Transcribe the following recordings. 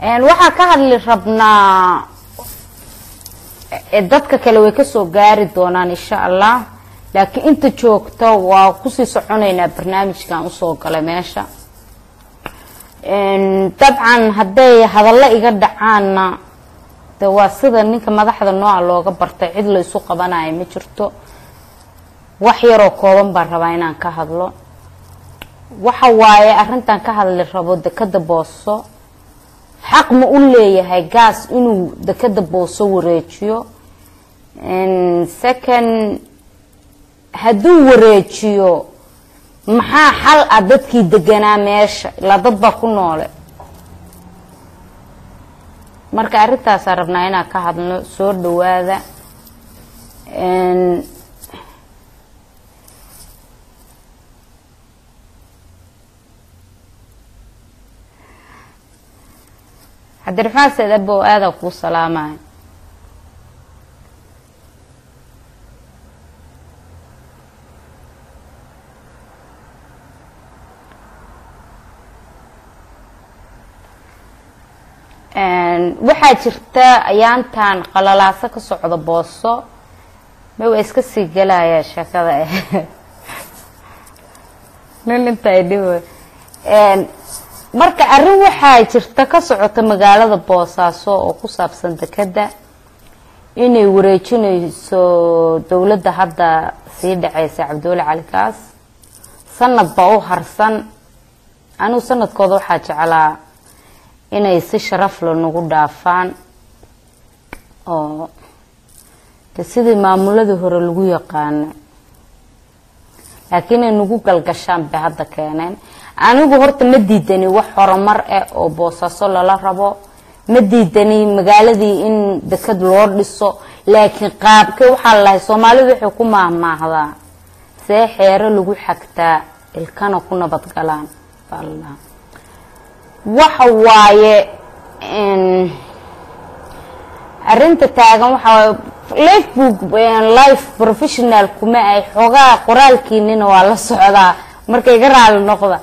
waxaa ka hadli rabnaa dadka kale way kasoo gaari doonaan insha allah laakiin inta joogto waa kusii soconeynaa barnaamijkan usoo galay meesha dabcan hadday hadallo iga dhacaanna de waa sida ninka madaxda nooca looga bartay cid la isu qabanayo ma jirto wax yaroo kooban baan rabaa inaan ka hadlo waxa waaye arrintan ka hadli rabo dekada booso xaq ma u leeyahay gaas inuu dekada booso wareejiyo second hadduu wareejiyo maxaa xal ah dadkii deganaa meesha ilaa dad baa ku noole marka arrintaasaa rabnaa inaan ka hadlo soo dhawaada cabdiraxmaan saed abow aadaa kuu salaamaya waxaa jirta ayaantan qalalaaso ka socda booso ma waa iska sii gelaya sheekada nin intaa dhib marka arrin waxaa jirta ka socota magaalada boosaaso oo ku saabsan dekada inay wareejinayso dowladda hadda sii dhaceysa cabdiwali cali kaas sanad baa u harsan anigu sanadkooda waxaa jeclaa inay si sharafle nagu dhaafaan oo de sidii maamuladii hore lagu yaqaana laakiin inay nagu galgashaan bay hadda keeneen anigu horta ma diidani wax horumar ah oo boosaaso lala rabo ma diidani magaaladii in dekad loo dhiso laakiin qaabke waxaa lalahay soomaalidu waxay ku maahmaahdaa see xeero lagu xagtaa ilkana ku nabadgalaan baa lalahaa waxa waaye arinta taagan waxaa lifebook life professional kuma ay xoogaa qoraalkiinina waa la socdaa marka iga raali noqda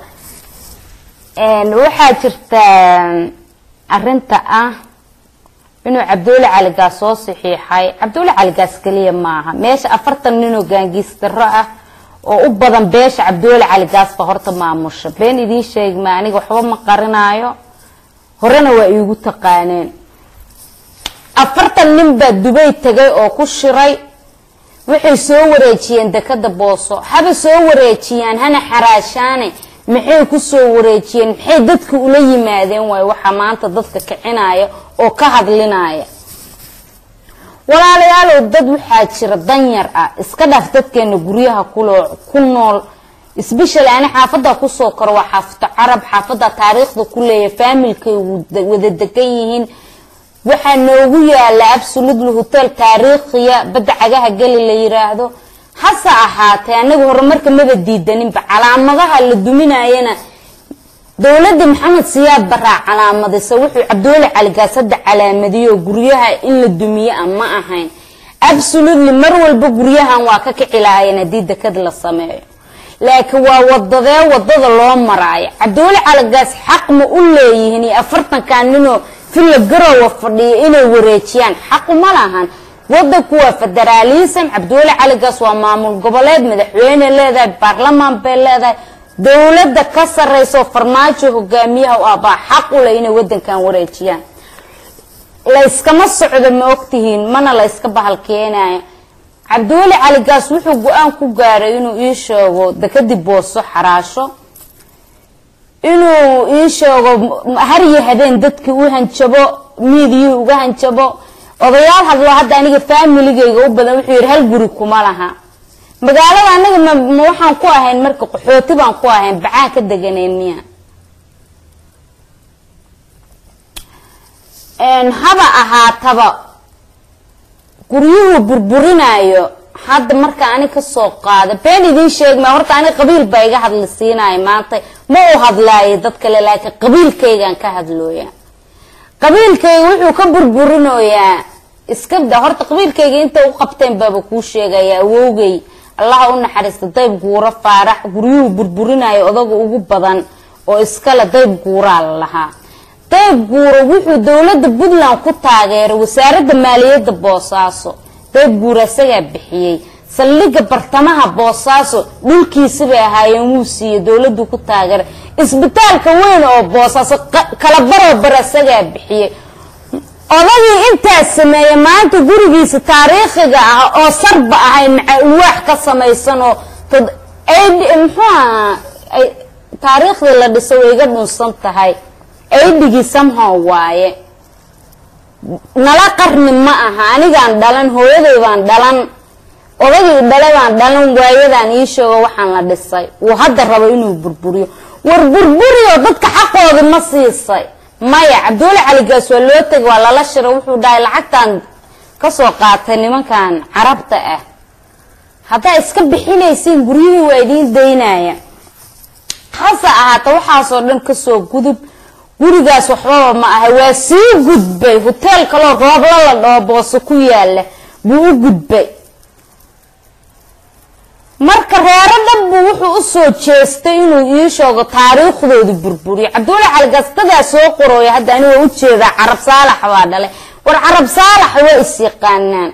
waxaa jirta arinta ah inuu cabdiweli caligaas soo saxiixay cabdiweli caligaas keliya maaha meesha afartan ninoo gaangiistaro ah oo u badan beesha cabdiweli caligaas ba horta maamusha been idiin sheegi ma aniga waxba ma qarinaayo horena waa iigu taqaaneen afartan nin baa dubay tagay oo ku shiray waxay soo wareejiyeen dekada booso haba soo wareejiyaan hana xaraashaane maxay ku soo wareejiyeen maxay dadka ula yimaadeen waay waxaa maanta dadka kicinaya oo ka hadlinaya walaalayaalow dad waxaa jira danyar ah iska dhaaf dadkeena guryaha kuloo ku nool sbeshal ani xaafada kusoo koro waa xaafado carab xaafada taariikhda ku leeya faamilkay wada degan yihiin waxaa noogu yaala absolutely hotel taariikhiya badda cagaha geli la yiraahdo hase ahaatee anaga horumarka maba diidaninba calaamadaha la duminayana dowladda maxamed siyaad baraa calaamadisa wuxuu cabdiweli caligaas hadda calaamadiyo guryaha in la dumiye a ma ahayn absolutely mar walba guryahan waa ka kici lahaayeen haddii dekad la sameeyo laakiin waa wadadee wadada loo maraayo cabdiweli caligaas xaq ma u leeyihiin iyo afartankan ninoo villa garowa fadhiya inay wareejiyaan xaqu ma lahan wadanku waa federaalism cabdiweli caligaas waa maamul goboleed madaxweyne leedahay baarlamaan bay leedahay dowladda ka sareyso farmaajo hogaamiyaha u abaa xaq u leh inay wadankan wareejiyaan layskama socdo ma ogtihiin mana la yska bahalkeenayo cabdiweli caligaas wuxuu go-aan ku gaaray inuu ii sheego dekadib booso xaraasho inuu ii sheego har iyo habeen dadkii u hanjabo miidiyii uga hanjabo odayaal hadlo hadda aniga faamiligayga u badan wuxuu yidhi hal guri kuma laha magaalada anaga ma ma waxaan ku ahayn marka qaxooti baan ku ahayn bacaan ka deganeen miya haba ahaataba guryuhu burburinayo hadda marka ani kasoo qaada been idiin sheegma horta ani qabiil baa iga hadli siinaya maanta ma u hadlaayo dad kale laakiin qabiilkaygaan ka hadlooya qabiilkayga wuxuu ka burburinoyaa iska da horta qabiilkayga inta u qabteen baaba kuu sheegaya awowgay allaha u naxariista dayb guuro faarax guryuhu burburinayo odaga ugu badan oo iskale dayb guuraa la lahaa dayb guuro wuxuu dowladda puntland ku taageeray wasaaradda maaliyadda boosaaso dayb guuro isagaa bixiyey saldhigga bartamaha boosaaso dhulkiisi bay ahaayeen wuu siiyey dowladdu ku taageeray isbitaalka weyn oo boosaaso kala baroo bar isagaa bixiyey odagii intaas sameeyey maanta gurigiisa taariikhiga ah oo sarba ahay maca ulwaax ka samaysan oo muxuuaha taariikhdii la dhisay way iga dhunsan tahay aydhigii samhow waaye nala qarni ma aha anigaan dhalan hooyaday baan dhalan odagii dhale baan dhalan waayadaan ii sheego waxaan la dhisay uu hadda rabo inuu burburiyo war burburiyo dadka xaqoodi ma siisay maya cabdulle caligaas waa loo tegay waa lala shiray wuxuu dhahay lacagtaan kasoo qaatay nimankan carabta ah haddaa iska bixinaysiin guryihii waa idiin daynaya hase ahaata waxaasoo dhan kasoo gudub gurigaas waxbaba ma ahay waa sii gudbay hoteel kaloo roobla la dhaho boose ku yaala buu u gudbay marka reero dhan buu wuxuu usoo jeestay inuu ii sheego taariikhdooda burburiyo cabdulle caligaas dadaa soo qorooya hadda ani waa ujeedaa carab saalax baa dhalay war carab saalax waa is yaqaanaan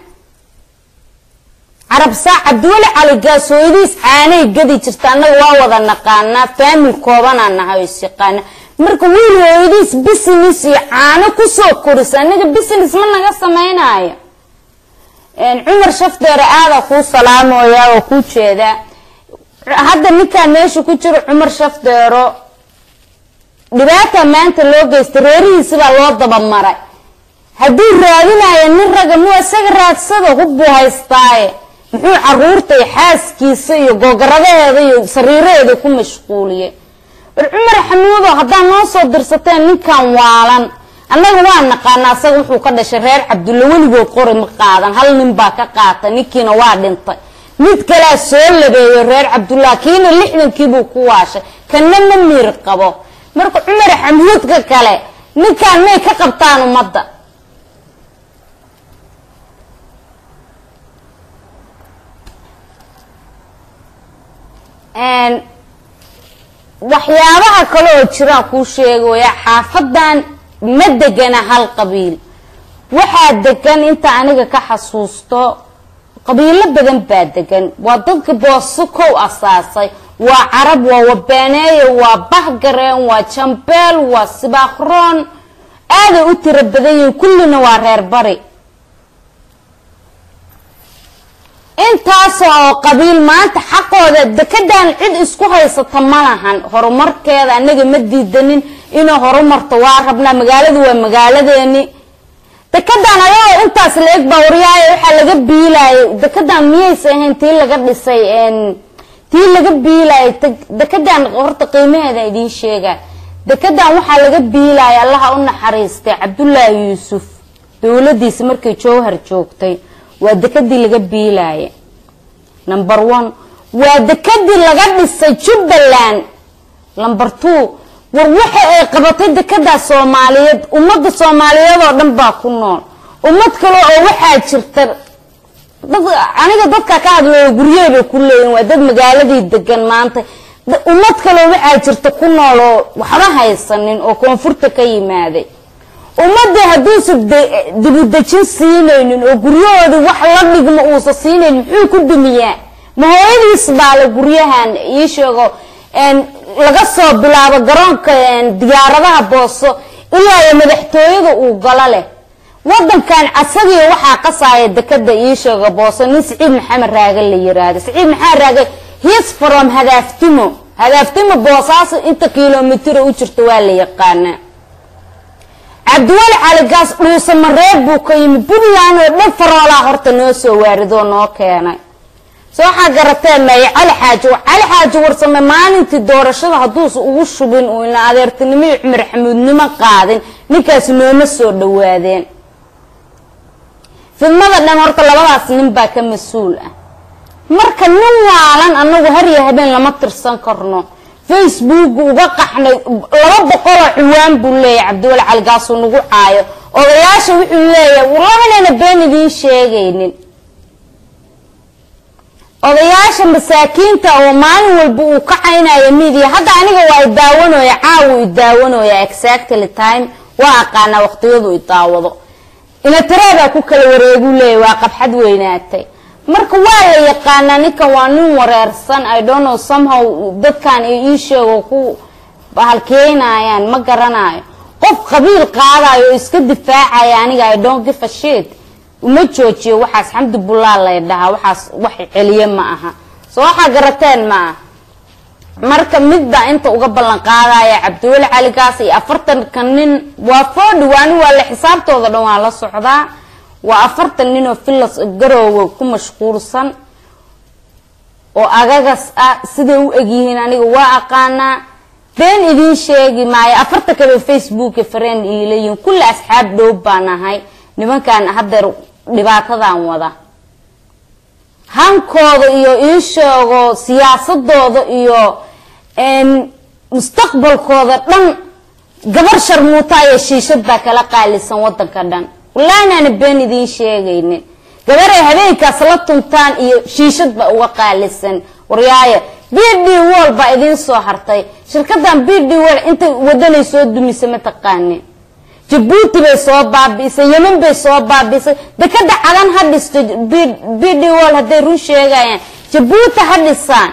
carab saa cabdulle caligaas hooyadiis caanay gadi jirta annaga waa wada naqaanaa faamil koobanaa nahay oo is yaqaanaa marka wiil hooyadiis business iyo caano kusoo korisa anaga business ma naga samaynayo cumar shafdeere aadaa kuu salaamooyaa oo kuu jeedaa hadda ninkaan meesha ku jiro cumar shafdeero dhibaata maanta loo geystay reerihiisi baa loo dabamaray hadduu raadinayo nin raga muu isaga raadsada hubbuu haystaaye muxuu caruurta iyo xaaskiisa iyo googoradaheeda iyo sariiraheeda ku mashquuliyey war cumar xamuudo haddaad noo soo dirsateen ninkan waalan annaga waa naqaana asaga wuxuu ka dhashay reer cabdulle weligood qori ma qaadan hal nin baa ka qaatay ninkiina waa dhintay mid kalea soo labeeyo reer cabdullah kiina lixdankiibuu ku waashay kana ma miir qabo marka cumar xamuudka kale ninkaan may ka qabtaan ummadda waxyaabaha kale oo jiraan kuu sheegaya xaafadan ma degana hal qabiil waxaa degan inta aniga ka xasuusto qabiilo badan baa degan waa dadka booso kow asaasay waa carab waa wabaaneeye waa bahgareen waa jambeel waa sibaakroon aaday u tiro badan yihiin kullina waa reer bari intaas oo qabiil maanta xaqooda dekedan cid isku haysata ma lahan horumarkeeda anaga ma diidanin inay horumarto waa rabnaa magaaladu waa magaaladeeni dekedan ayagoo intaas la eg bawriyaayo waxaa laga biilayay dekedan miyaysa ahayn tii laga dhisay tii laga biilayay dekedan horta qiimaheeda idiin sheega dekedan waxaa laga biilaya allaha u naxariistay cabdullaahi yuusuf dowladiisa markay jowhar joogtay waa dekadii laga biilaya number one waa dekadii laga dhisay jubbaland number two war waxa ay qabatay dekedaa soomaaliyeed ummadda soomaaliyeed oo dhan baa ku nool ummad kale oo waxaa jirta aniga dadka ka hadlooyo guryaha bay ku leeyihin waa dad magaaladii degan maanta ummad kaleo waxaa jirta ku nool oo waxba haysanin oo koonfurta ka yimaaday ummadii hadduusan dibudejin siinaynin oo guryahoodii wax la dhigmo uusan siinayn muxuu ku dumiyaa ma hooyadiis baale guryahan ii sheego laga soo bilaabo garoonka diyaaradaha booso ilaa iyo madaxtooyada uu galo leh wadankan asagii waxaa qasaaya dekada ii sheego booso nin siciid maxamed raage la yiraahdo siciid maxamed raage his from hadaaftimo hadaaftimo boosaaso inta kilomitr u jirta waa la yaqaanaa cabdiwali caligaas dhuusa mareeb buu ka yimi puntland oo dhan faroolaa horta noo soo waaridoo noo keenay so waxaa garatee maya cali xaaji cali xaaji warsame maalintii doorashada hadduusa ugu shubin uu ina adeertinimo iyo cumar xamuudnimo qaadin ninkaasi nooma soo dhawaadeen fidmada dhan horta labadaas nin baa ka mas-uul ah marka nin waalan anagu harya habeen lama tirsan karno facebook uga qaxnay laba boqoloo ciwaan buu leeyahay cabdiwali caligaasuu nagu caayo odayaasha wuxuu leeyahay labanayna been idiin sheegaynin odayaasha masaakiinta oo maalin walba uu ka caynayo midiya hadda aniga waa idaawanooya caawu idaawanooya exactly time waa aqaanaa waqtiyadu i daawado inatiraabaa ku kala wareegu leeya waa qabxad weynaatay marka waa la yaqaanaa ninkan waa nin wareersan i don't know somehow dadkan ii sheego ku halkeynayaan ma garanayo qof qabiil qaadayo oo iska difaacaya aniga i don't give a shit uma joojiyo waxaas xamdi bullaa lay dhahaa waxaas wax celiye ma aha soo waxaa garateen ma aha marka midbaa inta uga ballan qaadaya cabdiweli caligaas iyo afartanka nin waa foodhi waani waa la xisaabtooda dhan waa la socdaa waa afartan nin oo filas garoowa ku mashquulsan oo agagas ah siday u egyihiin aniga waa aqaanaa been idiin sheegi maayo afarta kale facebooka fareen iilayihin kulli asxaab dhow baan ahay nimankan haddeer dhibaatadan wada hankooda iyo iisheego siyaasadooda iyo mustaqbalkooda dhan gabar sharmuuta iyo shiishad baa kala qaalisan wadanka dhan wallahi inaana been idiin sheegaynin gabaray habeenkaas la tuntaan iyo shiishad baa uga qaalisan waryaaya b d wall baa idiin soo hartay shirkadan b d wall intay wadanay soo dumisay mataqaanin jabuuti bay soo baabi'isay yeman bay soo baabi'isay dekada cadan ha dhisto b d wall hadday run sheegayaan jabuuti ha dhisaan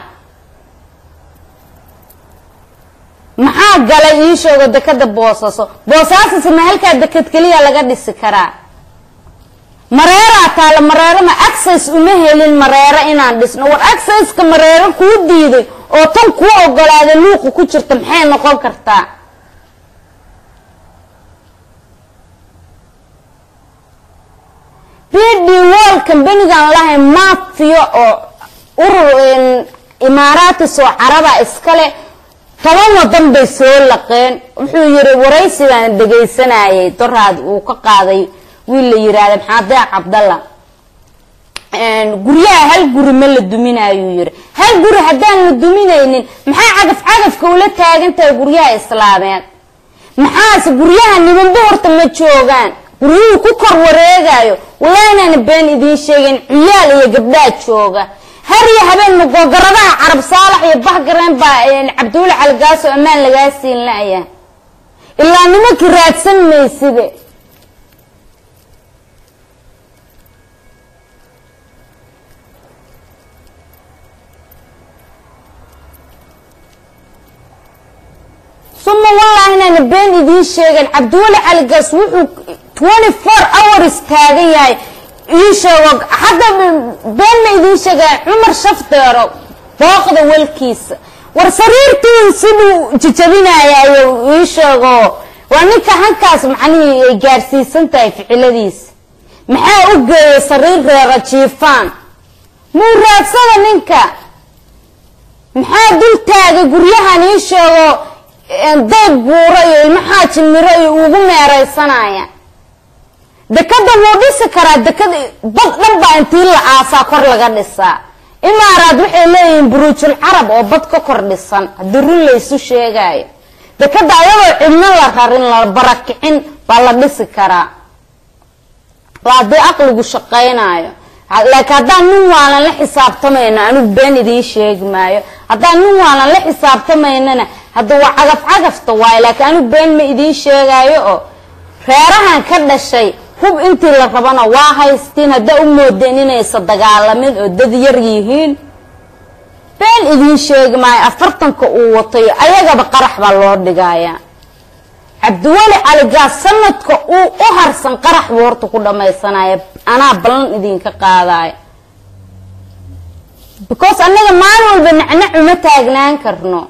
maxaa galay ii sheego dekada boosaaso boosaasos ma halkaa dekad keliya laga dhisi karaa mareeraa taala mareerama access uma helin mareero inaan dhisno war accesska mareero kuu diiday oo tan kuu ogolaaday luuqa ku jirta maxay noqon kartaa b d wall kambanigan lahay mafiya oo urur imaaraatis oo caraba iskale toban wadan bay soo laqeen wuxuu yiri waraysi baan dhegaysanayay doraad uu ka qaaday wiil la yiraahda maxamed deeq cabdalla guryaha hal guri ma la duminayuu yiri hal guri haddaan la duminaynin maxaa cagaf cagafka ula taagan tahay guryaha islaameed maxaase guryaha nimanba horta ma joogaan guryuhu ku kor wareegayo wallahi inaana been idiin sheegin ciyaal iyo gabdhaa jooga har iyo habeen magoogaradaha carab saalax iyo bahgareen baa cabdiweli caligaas oo ammaan lagaa siin laya ilaa nimankii raadsan maysibe suma wallahi inaana been idiin sheegin cabdiweli caligaas wuxuu twenty four hours taagan yahay ii sheego hadda been ma idiin sheegaya cumar shafdeero booqda walkiisa war sariirtii siduu jijabinayayo ii sheego waa ninka hankaas macnihii ay gaarsiisan tahay ficiladiisa maxaa u geeyay sariir reera jiifaan muu raagsada ninka maxaa dul taagay guryahan ii sheego dayb buuro iyo ilmo xaaji miro iyo ugu meeraysanaya dekada wuu dhisi karaa dekada bad dhan baa intii la aasaa kor laga dhisaa imaaraad waxay leeyihiin buruujul carab oo bad ka kor dhisan haddii run laysu sheegayo dekada ayadoo cidno la rarin la barakicin baa la dhisi karaa waa haddii aqligu shaqaynayo laakiin haddaan nin waalan la xisaabtamayno anigu been idiin sheegi maayo haddaan nin waalan la xisaabtamaynana hadda waa cagaf cagafta waayo laakiin anigu been ma idiin sheegayo oo reerahan ka dhashay hub intii la rabana waa haystiin haddaa u moodeen inaysa dagaalamin oo dad yar yihiin been idiin sheegi maayo afartanka uu watayo ayagaba qarax baa loo dhigaya cabdiweli caligaas sanadka uu u harsan qarax buu horta ku dhamaysanaya anaa ballan idinka qaadaya because annaga maalin walba nacnac uma taagnaan karno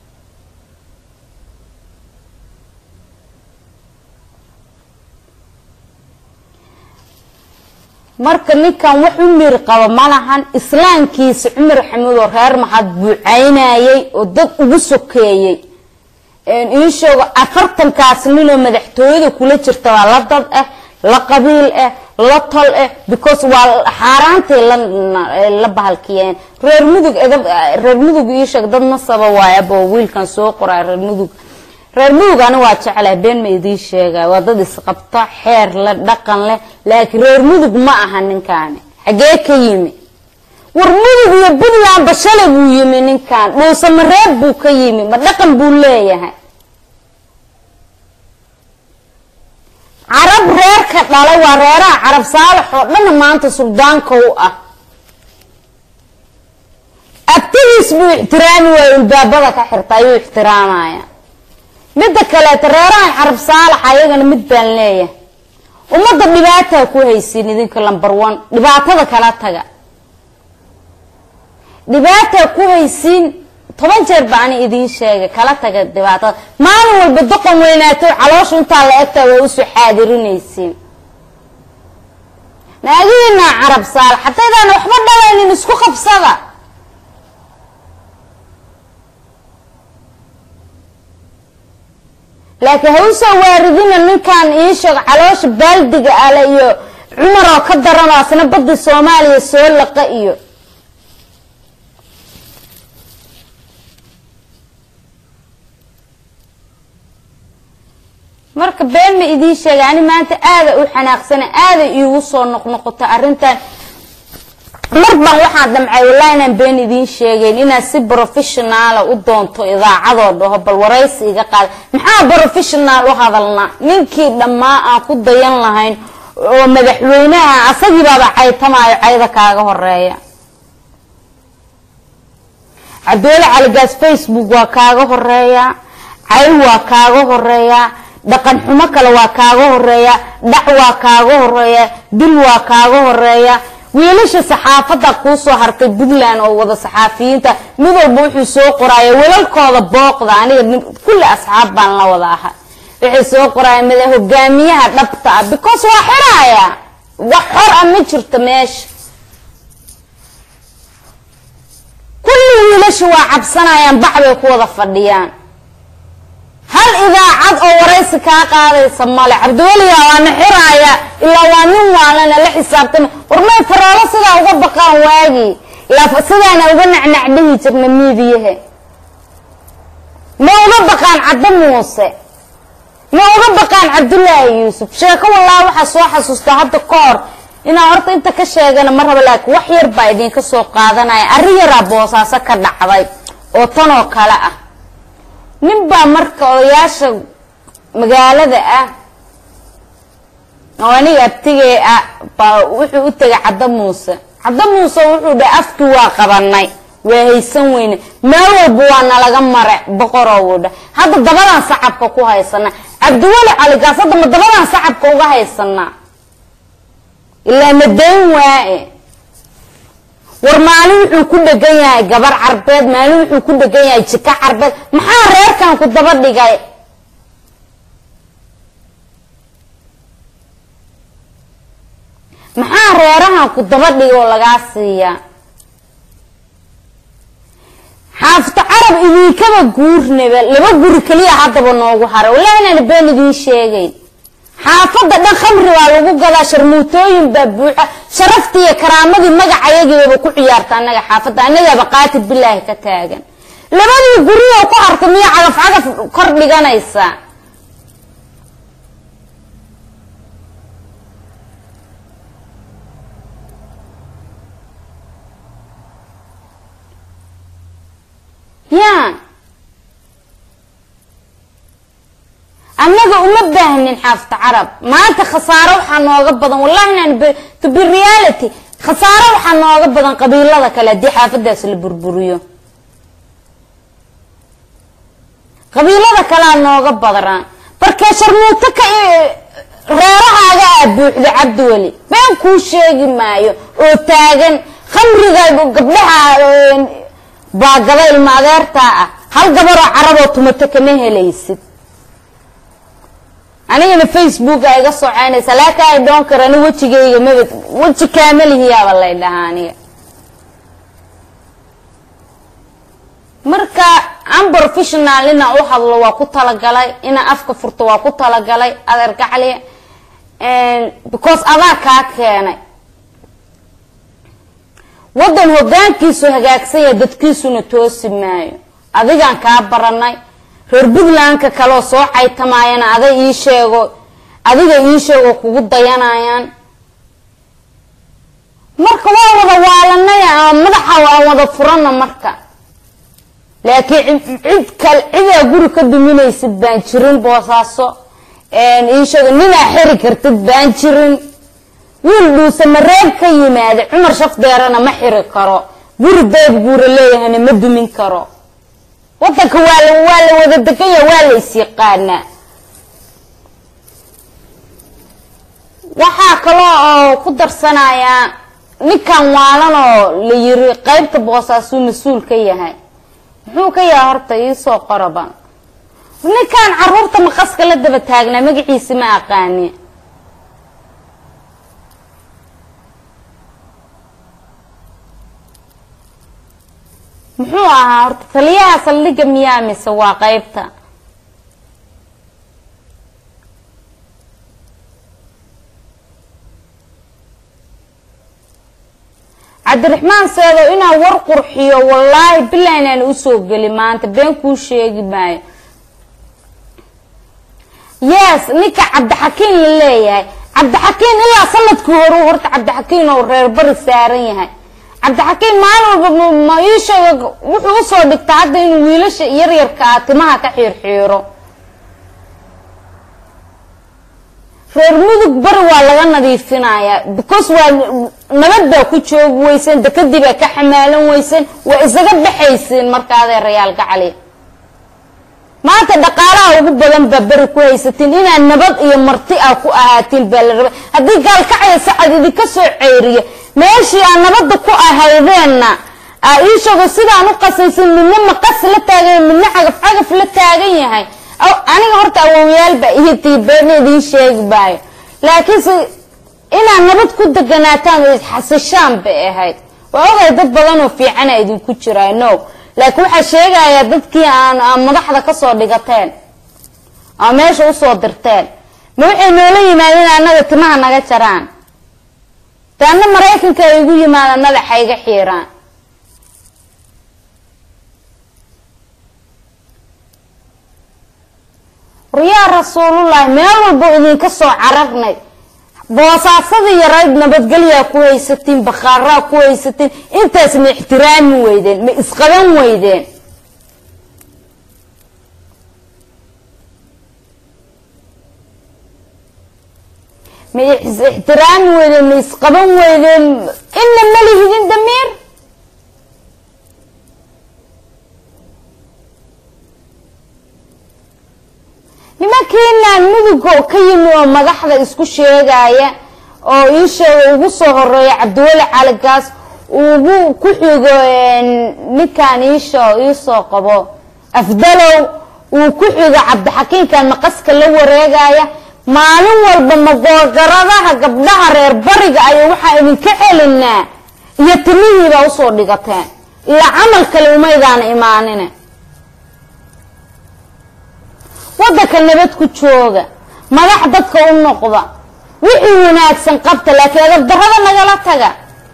marka ninkan wax u miir qabo malahan islaamkiisa cumar xamuud oo reer mahad buu caynayay oo dad ugu sokeeyey ii sheego afartankaas ninoo madaxtooyada kula jirta waa la dad ah la qabiil ah la tol ah because waa xaaraantay la bahalkiyeen reer mudug reer mudug ii sheeg dad nasaba waayabo wiilkan soo qoraa reer mudug reer mudug ani waa jeclaha been ma idiin sheegay waa dad isqabta xeer leh dhaqan leh laakiin reer mudug ma aha ninkaani xagee ka yimi war mudug iyo puntland bashale buu yimi ninkan dhuusamareeb buu ka yimi ma dhaqan buu leeyahay dhalay waa reeraha carab saalax oo dhanna maanta suldaanka u ah abtigiis buu ixtiraami waayo ilbaabada ka xirta ayuu ixtiraamaya midda kaleeta reerahan carab saalax ayagana mid baan leeyahay ummadda dhibaataa ku haysiin idinka lamber one dhibaatada kala taga dhibaataa ku haysiin toban jeer ba ani idiin sheegay kala taga dhibaatada maalin walba doqon weynaato caloosha intaa la egtaa waa usoo xaadirinaysiin naagihiinaa carab saalax hadaydaan waxba dhalaynin isku qabsada laakiin ha usoo waaridina ninkan ii sheeg caloosha baaldiga ale iyo cumar oo ka daranoo asna badda soomaaliya soo laqa iyo marka been ma idiin sheega ani maanta aada u xanaaqsana aada iigu soo noqnoqota arrintan mar baan waxaan damcay wallahi inaan been idiin sheegeyn inaad si professionaala u doonto idaacadoo dhaho bal waraysi iga qaada maxaa professional u hadalnaa ninkii dhammaa aan ku dayan lahayn oo madaxweynaha asagiibaaba caytamaayo cayda kaaga horeeya cabdiweli caligaas facebook waa kaaga horeeya cay waa kaaga horeeya dhaqan xumo kale waa kaaga horeeya dhac waa kaaga horeeya dil waa kaaga horeeya wiilasha saxaafadda kuusoo hartay puntland oo wada saxaafiyiinta mid walba wuxuu soo qoraya wilalkooda booqda aniga kulli asxaab baan la wada ahay waxay soo qoraya mada hogaamiyaha dhabta ah because waa xiraya wax xor ah ma jirto meesha kulli wiilasha waa cabsanayaan bac bay ku wada fadhiyaan hal idaacad oo waraysi kaa qaadaysa male cabdiweliga waana xiraaya ilaa waa nin waalana la xisaabtama warmay faroolo sidaa uga baqaan waagii ilaa sidaana uga nacnac dhihi jirna miidiyahe ma uga baqaan caddo muuse ma uga baqaan cabdullaahi yuusuf sheeko wallaahi waxaa soo xasuustaa hadda ka hor inaan horta inta ka sheegana ma raba laakiin wax yar baa idinka soo qaadanaya arrin yaraa boosaaso ka dhacday oo tanoo kale ah nin baa marka odayaasha magaalada ah oo aniga abtigee ah baa wuxuu u tegay caddo muuse caddo muuse wuxuu dhahay afkii waa qabanay waa haysan weyne meel walba waa nalaga mare boqoroo wuu dhah hadda dabadaan sacabka ku haysanaa cabdiweli caligaas hadda ma dabadaan sacabka uga haysanaa ilaa madayn waae war maalin wuxuu ku dhegan yahay gabar carbeed maalin wuxuu ku dhegan yahay jika carbeed maxaa reerkan ku daba dhigay maxaa reerahan ku daba dhigay oo lagaa siiyaa xaafito carab idinkaba guurnaba laba guri keliya haddaba noogu haray wallahi inaan been idiin sheegayn xaafadda dhan khamri baa lagu gadaa sharmuutooyin baa buuxa sharaftii iyo karaamadii magacayagiibaba ku ciyaarta annaga xaafadda annagaaba qaatib bilaahi ka taagan labadii guriyo ku harta miya cagaf cagaf kor dhiganaysa ya annaga uma baahnin xaafta carab maanta khasaaro waxaa nooga badan wallahi inaan to be reality khasaaro waxaa nooga badan qabiilada kale haddii xaafadaas la burburiyo qabiilada kalea nooga badnaa markee sharmuuto ka reerahaaga aa buuxda cabdiweli been kuu sheegi maayo oo taagan khamriga gabdhaha baagada ilma adeertaa ah hal gabaroo caraboo tumato kama helaysid anigana facebook a iga socoynaysa laakin ay dhoon kara ani wejigayga maba weji kaamalihiyaaba lay dhahaa aniga marka unprofessional inaan u hadlo waa ku talagalay inaan afka furto waa ku talagalay adeer gacli because adaa kaa keenay waddan hogaankiisu hagaagsanya dadkiisuna toosi maayo adigaan kaa baranay reer puntlandka kaleoo soo caytamaayana ada ii sheego adiga ii sheego kugu dayanayaan marka waa wada waalanay madaxa aan wada furana marka laakiin cid kale cidaa guri ka duminaysid baan jirin boosaaso iisheego ninaa xiri kartid baan jirin wiil dhuuse mareeb ka yimaada cumar shafdeerana ma xiri karo guri beeb guura leeyahayna ma dumin karo wadanka waa la waa la wada deganya waa la isyaqaanaa waxaa kaloo oo ku darsanayaa ninkan waalan oo la yiri qeybta boosaasuu mas-uul ka yahay muxuu ka yahay horta iisoo qoraban ninkan caruurta maqaska la daba taagnaa magaciisi ma aqaani muxuu ahaa horta taliyaha saldhiga miyaa mise waa qeybta cabdiraxmaan seedow inaan war qurxiyo wallaahi bilaa inaan usoo geli maanta been kuu sheegi maayo yes ninka cabdixakiin la leeyahay cabdixakiin ilaa sanadkii horu horta cabdixakiin oo reer bari saaran yahay cabdixakiin maalin walba ma iisheega wuxuu usoo dhigtaa hadda inuu wiilasha yaryarka ah timaha ka xiirxiiro reer mudug bari waa laga nadiifinayaa because waa nabad baa ku joogi weyseen dekadii baa ka xamaalan weyseen waa isaga baxaysiin marka adeerayaal gacali maanta dhaqaalaha ugu badan baa beri ku haysatiin inaad nabad iyo marti ah ku ahaatiin baa la rabay haddii gaalkacya sacad idinka soo ceyriya meeshii aa nabadda ku ahaydeenna aa iishago sidaan u qasaysan midna maqas la taagan midna cagaf cagaf la taagan yahay aniga horta awowyaal baa iyo tiibeena idiin sheegi maayo laakiinse inaad nabad ku deganaataan oo isxasishaan bay ahayd waa ogay dad badan oo fiicana idinku jiraa no laakiin waxaa sheegayaa dadkii aan madaxda kasoo dhigateen oo meesha usoo dirteen ma waxay noola yimaadeen annaga timaha naga jaraan de anna maraykanka ay igu yimaadaan madaxa iga xiiraan waryaa rasuulullahi meel walba idinka soo cararnay boosaasadii yarayd nabadgelyaa ku haysatiin bakhaaraa ku haysatiin intaas ma ixtiraami weydeen ma isqaban weydeen ma ixtiraami weydeen ma isqaban weydeen ina malihidin damiir nimankiinaan muduga ka yimi oo madaxda isku sheegaya oo ii sheega ugu soo horeeya cabdiweli caligaas ugu ku xigo ninkan iisho iisoo qabo afdalow uu ku xigo cabdixakiinkan maqaska la wareegaya maalin walba magoogaradaha gabdhaha reer bariga ayo waxaa idinka celinaa iyo timihiibaa usoo dhigateen ilaa camal kale umaydaana imaanine wadanka nabad ku jooga madax dadka u noqda wixii wanaagsan qabta laakiin adabdarada nagala taga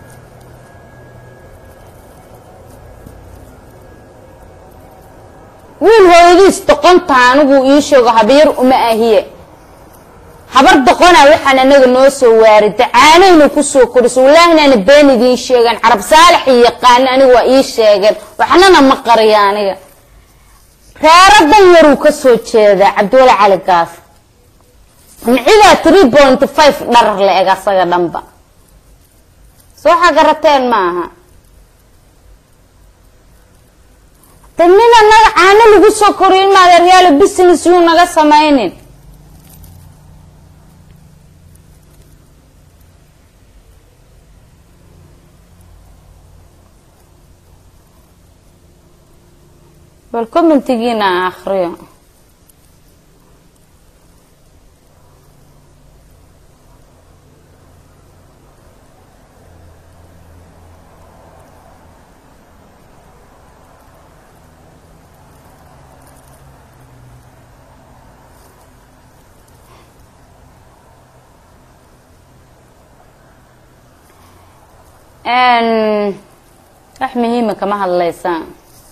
wiil hooyadiis doqonta anigu ii sheego habyar uma ahiye habar doqona waxaan anaga noo soo waarida caanayna kusoo koriso wallaahi inaana been idiin sheegan carab saalax iyo yaqaano aniga waa ii sheegeen waxnana ma qariyo aniga reero dan yaruu kasoo jeedaa cabdiwali cali gaaf micidaa three point five dharar la eg asaga dhanba soo xagarateen maaha de nin anaga caano lagu soo koriyo in maadeeryaalo business yuu naga samaynin bal commentigiina aan akriyo wax muhiima kama hadlaysaan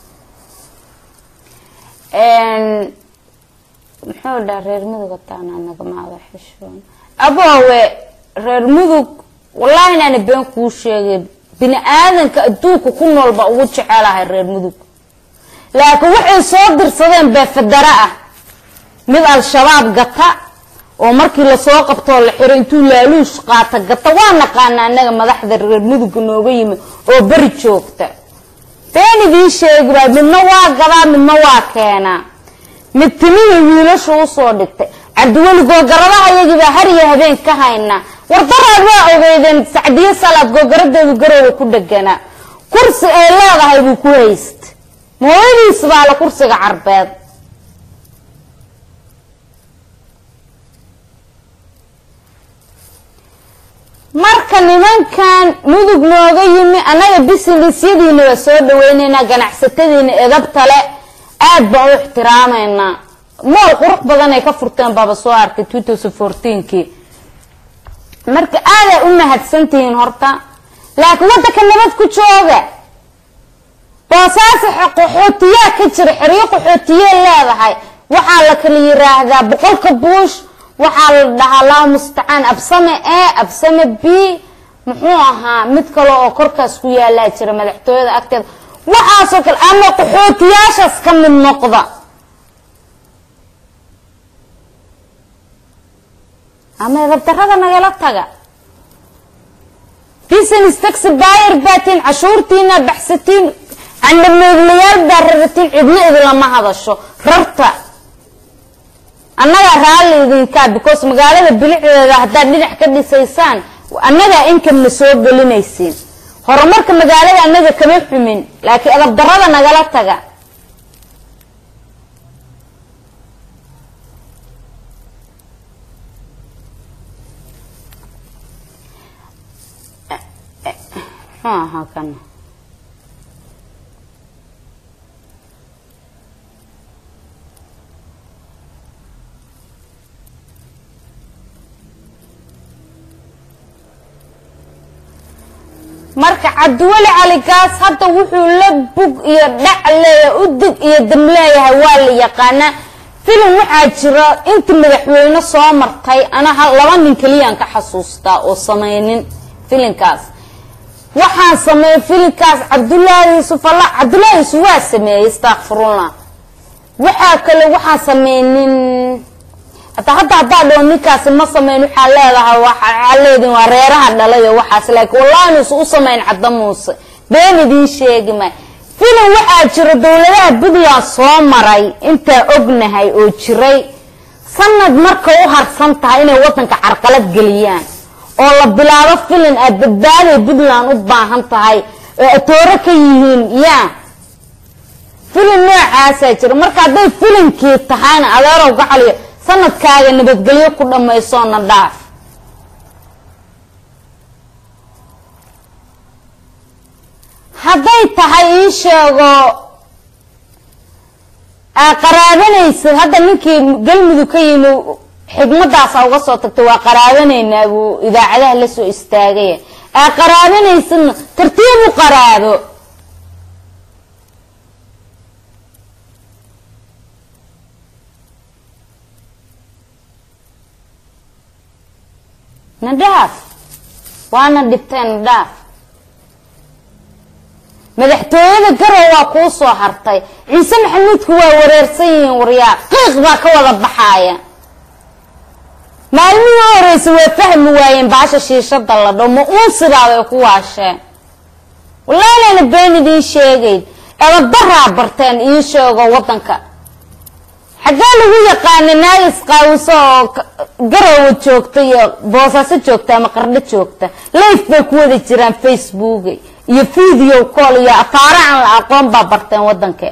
muxuu dhaha reer mudug ataana nagamaada xishoon aboowe reer mudug wallahi inaana been kuu sheegay bini aadanka adduunka ku noolba ugu jecelahay reer mudug laakiin waxay soo dirsadeen bee federa ah mid al-shabaab gata oo markii lasoo qabtoo la xiro intuu laaluush qaata gata waa naqaana anaga madaxda reer muduga nooga yimi oo beri joogta been idiin sheegiba midna waa gadaa midna waa keenaa mid timihii wiilashu usoo dhigtay cabdiweli googaradaha iyagiibaa har iyo habeen ka haynaa wardaraad waa ogeydeen sacdiyo salaad googaradeedu garowga ku dheganaa kursi ay leedahay buu ku haysta mooyadiis baa la kursiga carbeed marka nimankan mudug nooga yimi annaga businesyadiina waa soo dhaweyneynaa ganacsatadiina edabtale aad baan u ixtiraameynaa mool qurux badan ay ka furteen baaba soo arkay kii marka aadaa u mahadsantihiin horta laakiin waddanka nabad ku jooga boosaasa qaxootiyaa ka jira xeryo qaxootiyee leedahay waxaa la kala yiraahdaa boqolka buush waxaa la dhahaa laa mustacaan absame e absame b muxuu ahaa mid kale oo korkaas ku yaalaa jira madaxtooyada agteeda waxaasoo kale ama qaxootiyaashaas ka mid noqda ama edabdarada nagala taga business taxi buyer baatiin cashuurtiina baxsatiin candhameeglayaal baa raratiin cidna idinlama hadasho rarta annagaa raalli idinkaa because magaalada bilicdeeda haddaad dhinac ka dhisaysaan annagaa inkamna soo gelinaysiin horumarka magaalada annaga kama xumin laakiin edabdarada nagala taga aha kan marka cabdiweli caligaas hadda wuxuu la bug iyo dhac leeyahay udig iyo dam leeyahay waa la yaqaanaa filim waxaa jira inta madaxweyne soo martay ana laba nin keliyaan ka xasuustaa oo samaynin filinkaas waxaan sameeyey filinkaas cabdullaahi yuusuf alla cabdullaahi yuusuf waa sameeyey istakfirullah waxaa kale waxaan sameynin hata hadda haddaa dhao ninkaasi ma sameyn waxaa leedahay waxaa leedin waa reeraha dhalayo waxaas laakiin wallahi nuusa u samayn cadda muuse been idiin sheegi maay filim waxaa jira dowladaha puntland soo maray intaa ognahay oo jiray sanad marka u harsan tahay inay wadanka carqalad geliyaan oo la bilaabo filin aad badbaaday puntland u baahan tahay oo atooro ka yihiin ya filin noocaasaa jira marka hadday filinkii tahayna adeerow gacaliyo sanadkaaga nabadgelyo ku dhammaysoona dhaaf hadday tahay ii sheego qaraabanaysid hadda ninkii galmudug ka yimi xigmadaasa uga soo tagtay waa qaraabanaynaa buu idaacadaha la soo istaagaya aa qaraabanaysidna tartiib u qaraabo nadhaaf waana dhibteen nadhaaf madaxtooyada garow waa kuu soo hartay ciise maxamuudku waa wareersan yihiin waryaa qiiq baa ka wada baxaaya maalmihii u horeysa waa fahmi waayeen baasha shiishada la dho ma uunsidaabay ku waasheen wallahi inayna been idiin sheegayn edabaraa barteen ii sheego wadanka xaggee lagu yaqaana naagis qaawiso oo garowa joogta iyo boosaaso joogta ama qardho joogta life bay ku wada jiraan facebook iyo video call iyo afaara aan la aqoon baa barteen wadanka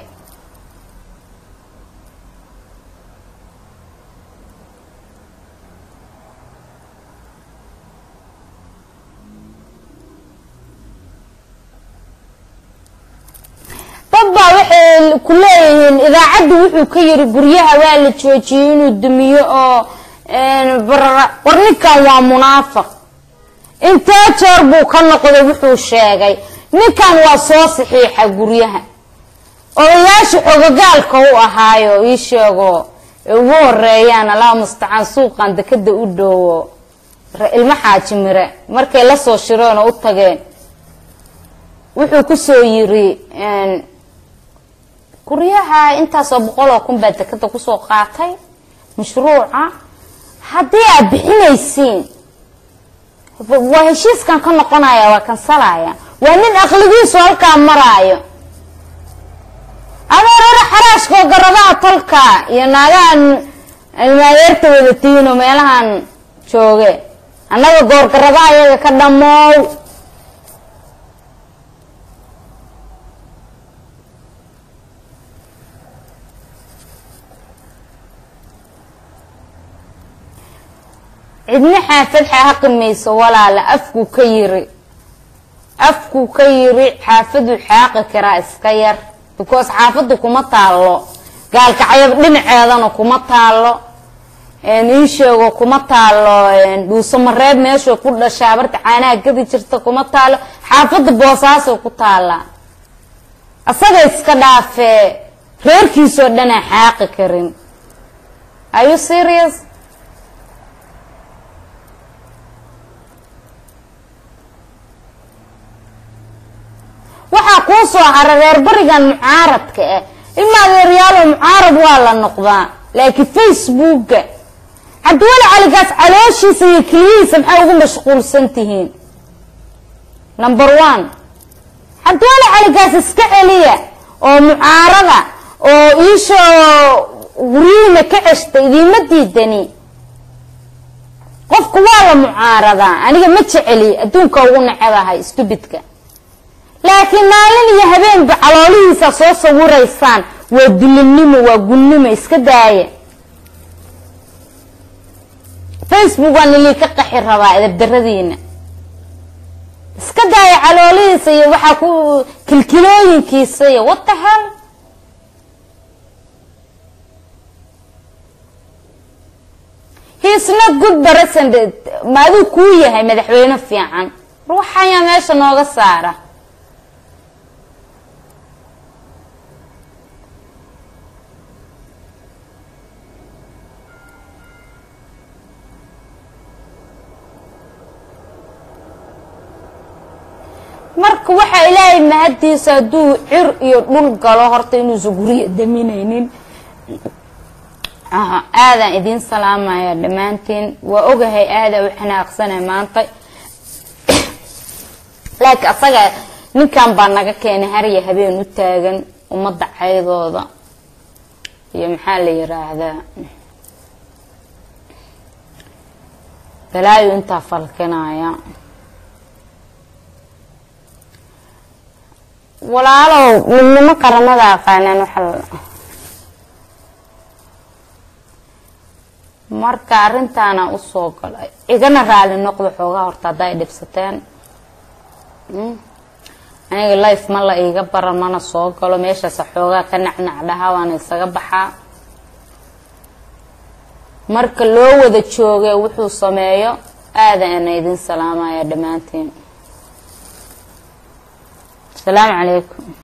dad baa waxay ku leeyihiin idaacaddu wuxuu ka yiri guryaha waa la joojiyey inuu dumiyo oo war ninkan waa munaafiq intee jeer buu ka noqday wuxuu sheegay ninkan waa soo saxiixa guryaha odayaasha xogogaalka u ahaayo ii sheego ugu horeeyaan allaha mustacaan suuqan dekada u dhoowo ilmo xaaji mire markay lasoo shireen oo u tageen wuxuu kusoo yiri guryaha intaasoo boqol oo kun baa dekada kusoo qaatay mashruuca haddii aad bixinaysiin waa heshiiskan ka noqonaya waa kansalaya waa nin aqligiisu halkaa maraayo adeerara xaraashkoo garadaha tolka iyo naagahan ilmaadeerta wadatiino meelahan jooge annaga goorgaradaha iyaga ka dhammoow cidna xaafad xaaqi mayso walaala afkuu ka yiri afkuu ka yiri xaafaduu xaaqi karaa iska yar because xaafadda kuma taallo gaalkacyab dhinaceedana kuma taallo ii sheego kuma taalo dhuuso mareeb meesha ku dhashaa barta caanaha gadi jirta kuma taalo xaafadda boosaasay ku taallaa asaga iska dhaafee reerkiisoo dhanaa xaaqi karin are you serious waxaa kuu soo hara reer barigan mucaaradka ah ilma adeeryaalo mucaarad waa la noqdaa laakiin facebooka cabdiweli caligaas calooshiisa iyo keliyihiisa maxay ugu mashquulsan tihiin number one cabdiweli caligaas iska celiya oo mucaarada oo iishoo guryihiina ka ceshta idiima diidani qofku waa la mucaaradaa aniga ma jeceli adduunka ugu nacebahay stubidka laakiin maalin iyo habeenba caloolihiisa soo sawiraysaan waa dulinnimo waa gunnimo iska daaya facebook waa nilii ka qaxi rabaa edabdaradiina iska daaya caloolihiisa iyo waxaa ku kilkilooyinkiisa iyo what the hell he's not good president ma aduu kuu yahay madaxweyne fiican ruuxayaa meesha nooga saara marka waxaa ilaahay mahaddiisa hadduu cir iyo dhul galo horta inuusan guriya daminaynin aadaan idiin salaamaya dhammaantiin waa ogahay aadaa u xanaaqsana maanta laakiin asaga ninkan baa naga keenay harya habeen u taagan ummadda caydooda iyo maxaa la yiraahdaa balaayo intaa falkinaya walaalow midnimo qaramada aqaanaan waxa marka arrintaana usoo galay igana raali noqdo xoogaa horta hadda ay dhibsateen aniga life ma la iiga baran mana soo galo meeshaasa xoogaa ka nacnac dhahaa waana isaga baxaa marka loo wada jooge wuxuu sameeyo aada ana idin salaamaya dhammaantiin asalaamu calaykum